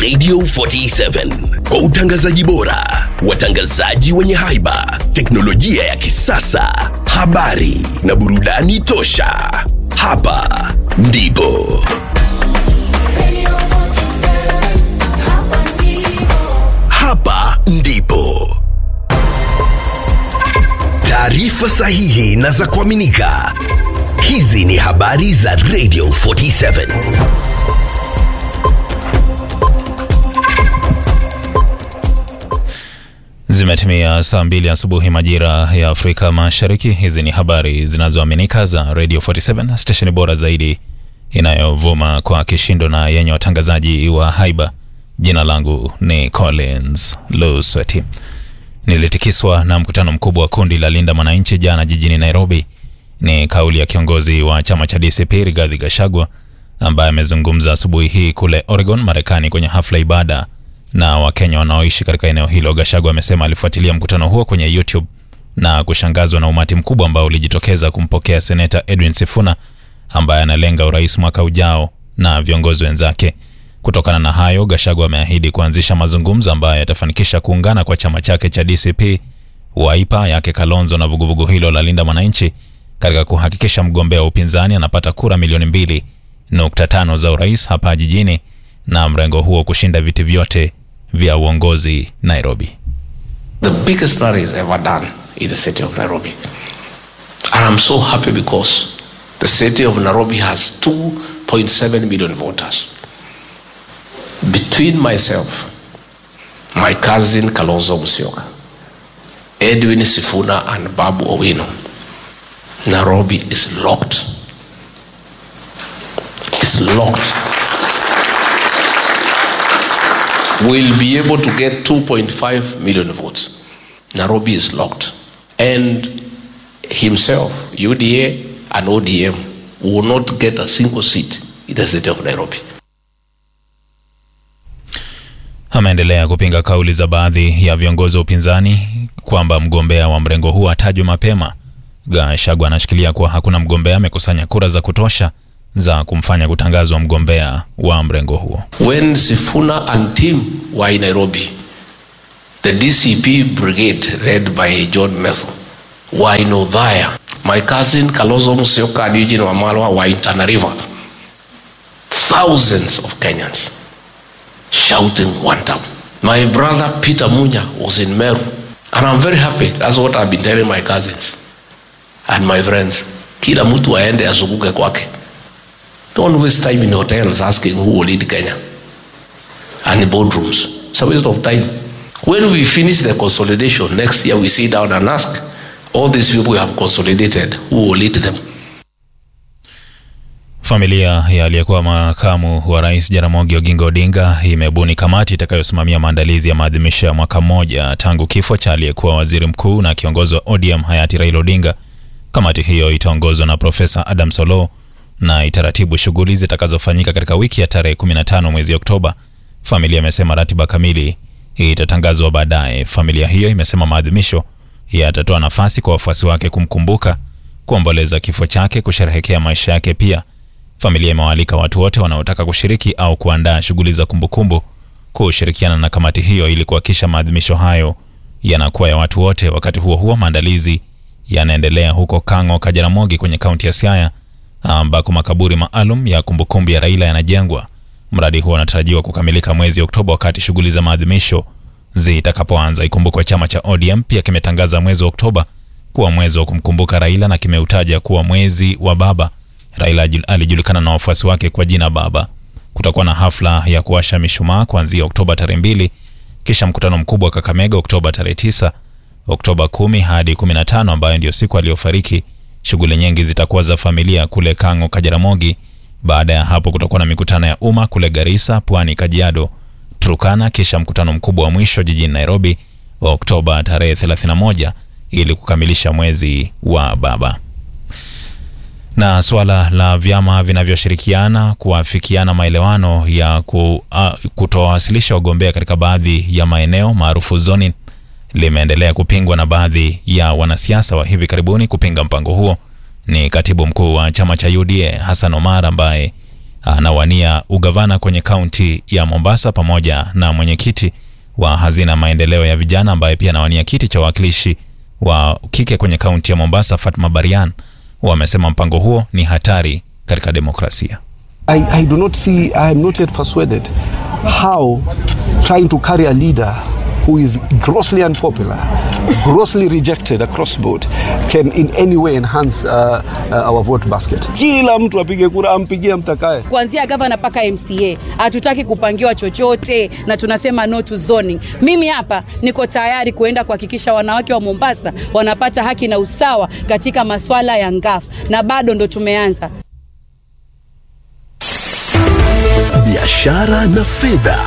Radio 47 kwa utangazaji bora, watangazaji wenye haiba, teknolojia ya kisasa, habari na burudani tosha. Hapa ndipo Radio 47, hapa ndipo. hapa ndipo taarifa sahihi na za kuaminika. Hizi ni habari za Radio 47. Zimetimia saa mbili asubuhi majira ya Afrika Mashariki. Hizi ni habari zinazoaminika za Radio 47, stesheni bora zaidi inayovuma kwa kishindo na yenye watangazaji wa haiba. Jina langu ni Collins Lusweti. Nilitikiswa na mkutano mkubwa wa kundi la Linda Mwananchi jana jijini Nairobi. Ni kauli ya kiongozi wa chama cha DCP Rigathi Gachagua ambaye amezungumza asubuhi hii kule Oregon, Marekani, kwenye hafla ibada na Wakenya wanaoishi katika eneo hilo. Gachagua amesema alifuatilia mkutano huo kwenye YouTube na kushangazwa na umati mkubwa ambao ulijitokeza kumpokea seneta Edwin Sifuna ambaye analenga urais mwaka ujao na viongozi wenzake. Kutokana na hayo, Gachagua ameahidi kuanzisha mazungumzo ambayo yatafanikisha kuungana kwa chama chake cha DCP, Wiper yake Kalonzo na vuguvugu hilo la Linda Mwananchi katika kuhakikisha mgombea wa upinzani anapata kura milioni mbili nukta tano za urais hapa jijini na mrengo huo kushinda viti vyote vya uongozi Nairobi. the biggest rallies ever done in the city of Nairobi. And I'm so happy because the city of Nairobi has 2.7 million voters. Between myself, my cousin Kalonzo Musyoka, Edwin Sifuna, and Babu Owino, Nairobi is locked. It's locked. will be able to get 2.5 million votes. Nairobi is locked. And himself, UDA and ODM, will not get a single seat in the city of Nairobi. Ameendelea kupinga kauli za baadhi ya viongozi wa upinzani kwamba mgombea wa mrengo huo atajwe mapema. Gachagua anashikilia kuwa hakuna mgombea amekusanya kura za kutosha za kumfanya kutangazwa mgombea wa mrengo huo. When Sifuna and team were in Nairobi, the DCP brigade led by John Methu were in Othaya. My cousin Kalonzo Musyoka and Eugene Wamalwa were in Tana River. Thousands of Kenyans shouting one time. My brother Peter Munya was in Meru. And I'm very happy. That's what I've been telling my cousins and my friends. Kila mtu aende azunguke kwake. Don't waste time in hotels asking who will lead Kenya and in boardrooms. It's a waste of time. When we finish the consolidation next year, we sit down and ask all these people we have consolidated who will lead them. Familia ya aliyekuwa makamu wa rais Jaramogi Oginga Odinga imebuni kamati itakayosimamia maandalizi ya maadhimisho ya mwaka mmoja tangu kifo cha aliyekuwa waziri mkuu na kiongozi wa ODM hayati Raila Odinga. Kamati hiyo itaongozwa na Profesa Adam Solo na itaratibu shughuli zitakazofanyika katika wiki ya tarehe 15 mwezi Oktoba. Familia imesema ratiba kamili itatangazwa baadaye. Familia hiyo imesema maadhimisho yatatoa nafasi kwa wafuasi wake kumkumbuka, kuomboleza kifo chake, kusherehekea maisha yake. Pia familia imewaalika watu wote wanaotaka kushiriki au kuandaa shughuli za kumbukumbu kushirikiana na kamati hiyo ili kuhakikisha maadhimisho hayo yanakuwa ya watu wote. Wakati huo huo, maandalizi yanaendelea huko Kang'o Kajaramogi kwenye kaunti ya Siaya ambako makaburi maalum ya kumbukumbu ya Raila yanajengwa. Mradi huo unatarajiwa kukamilika mwezi Oktoba wakati shughuli za maadhimisho zitakapoanza. Ikumbukwe chama cha ODM pia kimetangaza mwezi wa Oktoba kuwa mwezi wa kumkumbuka Raila na kimeutaja kuwa mwezi wa baba. Raila ajul- alijulikana na wafuasi wake kwa jina Baba. Kutakuwa na hafla ya kuwasha mishumaa kuanzia Oktoba tarehe mbili, kisha mkutano mkubwa wa Kakamega Oktoba tarehe tisa, Oktoba kumi hadi 15 ambayo ndio siku aliyofariki. Shughuli nyingi zitakuwa za familia kule Kang'o Kajaramogi. Baada ya hapo kutakuwa na mikutano ya umma kule Garissa, Pwani, Kajiado, Turkana, kisha mkutano mkubwa wa mwisho jijini Nairobi Oktoba tarehe 31 ili kukamilisha mwezi wa baba. Na suala la vyama vinavyoshirikiana kuafikiana maelewano ya ku, uh, kutowasilisha wagombea katika baadhi ya maeneo maarufu zoning limeendelea kupingwa na baadhi ya wanasiasa wa hivi karibuni. Kupinga mpango huo ni katibu mkuu wa chama cha UDA Hassan Omar ambaye anawania ugavana kwenye kaunti ya Mombasa pamoja na mwenyekiti wa hazina maendeleo ya vijana ambaye pia anawania kiti cha uwakilishi wa kike kwenye kaunti ya Mombasa, Fatma Barian. Wamesema mpango huo ni hatari katika demokrasia. I, I do not see, I am not yet persuaded how trying to carry a leader who is grossly unpopular, grossly rejected across board, can in any way enhance uh, uh, our vote basket. Kila mtu apige kura, ampigie mtakaye. kuanzia gavana mpaka MCA. Hatutaki kupangiwa chochote na tunasema no to zoning. Mimi hapa niko tayari kuenda kuhakikisha wanawake wa Mombasa wanapata haki na usawa katika maswala ya ngafu, na bado ndo tumeanza. biashara na fedha.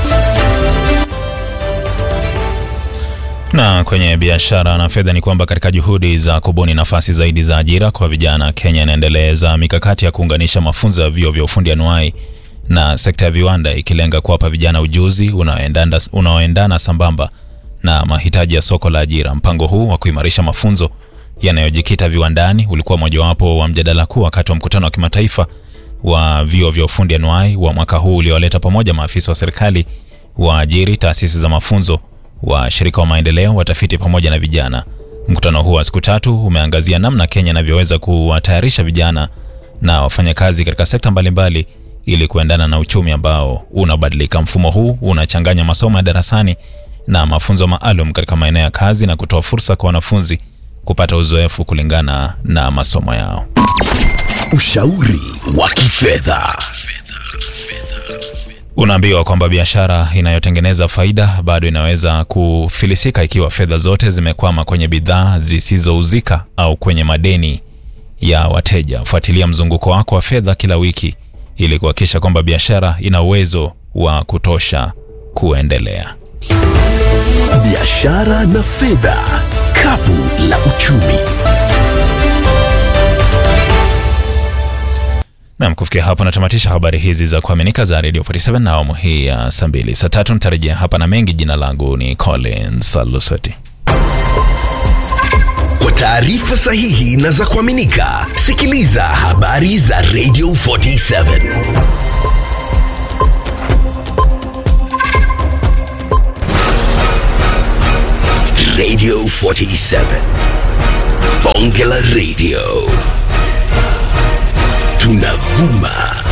Na kwenye biashara na fedha ni kwamba katika juhudi za kubuni nafasi zaidi za ajira kwa vijana, Kenya inaendeleza mikakati ya kuunganisha mafunzo ya vyuo vya ufundi anuai na sekta ya viwanda, ikilenga kuwapa vijana ujuzi unaoendana unaoendana sambamba na mahitaji ya soko la ajira. Mpango huu wa kuimarisha mafunzo yanayojikita viwandani ulikuwa mojawapo wa mjadala kuu wakati wa mkutano wa kimataifa wa vyuo vya ufundi anuai wa mwaka huu uliowaleta pamoja maafisa wa serikali, waajiri, taasisi za mafunzo, washirika wa maendeleo, watafiti pamoja na vijana. Mkutano huu wa siku tatu umeangazia namna Kenya inavyoweza kuwatayarisha vijana na wafanyakazi katika sekta mbalimbali ili kuendana na uchumi ambao unabadilika. Mfumo huu unachanganya masomo ya darasani na mafunzo maalum katika maeneo ya kazi na kutoa fursa kwa wanafunzi kupata uzoefu kulingana na masomo yao. Ushauri wa kifedha. Unaambiwa kwamba biashara inayotengeneza faida bado inaweza kufilisika ikiwa fedha zote zimekwama kwenye bidhaa zisizouzika au kwenye madeni ya wateja. Fuatilia mzunguko wako wa fedha kila wiki ili kuhakikisha kwamba biashara ina uwezo wa kutosha kuendelea. Biashara na fedha. Kapu la uchumi. Nam, kufikia hapo natamatisha habari hizi za kuaminika za Radio 47 na awamu hii ya saa mbili. Saa tatu nitarejea hapa na mengi. Jina langu ni Collins Alusati. Kwa taarifa sahihi na za kuaminika, sikiliza habari za Radio 47. Radio 47. Bonge la Radio. Tunavuma